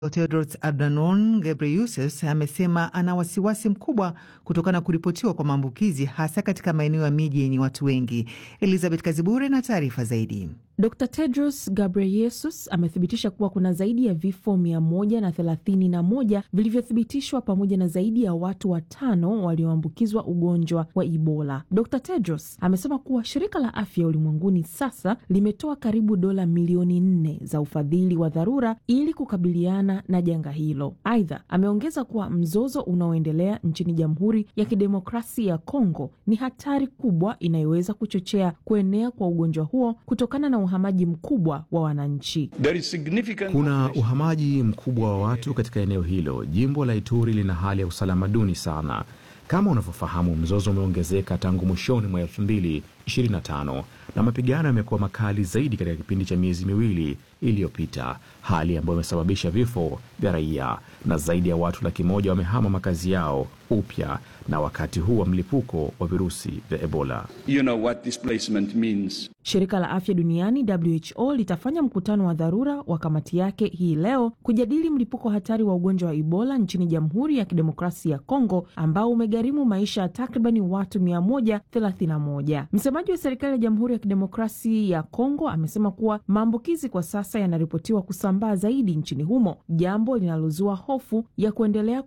Tedros Adhanom Ghebreyesus amesema ana wasiwasi mkubwa kutokana na kuripotiwa kwa maambukizi hasa katika maeneo ya miji yenye watu wengi. Elizabeth Kazibure na taarifa zaidi. Dr Tedros Ghebreyesus amethibitisha kuwa kuna zaidi ya vifo mia moja na thelathini na moja vilivyothibitishwa pamoja na zaidi ya watu watano walioambukizwa ugonjwa wa Ebola. Dr Tedros amesema kuwa shirika la afya ulimwenguni sasa limetoa karibu dola milioni nne za ufadhili wa dharura ili kukabiliana na janga hilo. Aidha, ameongeza kuwa mzozo unaoendelea nchini Jamhuri ya Kidemokrasia ya Kongo ni hatari kubwa inayoweza kuchochea kuenea kwa ugonjwa huo kutokana na uhamaji mkubwa wa wananchi. Kuna uhamaji mkubwa wa watu katika eneo hilo. Jimbo la Ituri lina hali ya usalama duni sana. Kama unavyofahamu, mzozo umeongezeka tangu mwishoni mwa 2025 na mapigano yamekuwa makali zaidi katika kipindi cha miezi miwili iliyopita, hali ambayo imesababisha vifo vya raia na zaidi ya watu laki moja wamehama makazi yao upya na wakati huu wa mlipuko wa virusi vya Ebola. You know what displacement means. Shirika la Afya Duniani WHO litafanya mkutano wa dharura wa kamati yake hii leo kujadili mlipuko hatari wa ugonjwa wa Ebola nchini Jamhuri ya Kidemokrasia ya Kongo ambao umegharimu maisha ya takribani watu 131. Msemaji wa serikali ya Jamhuri ya Kidemokrasia ya Kongo amesema kuwa maambukizi kwa sasa yanaripotiwa kusambaa zaidi nchini humo, jambo linalozua hofu ya kuendelea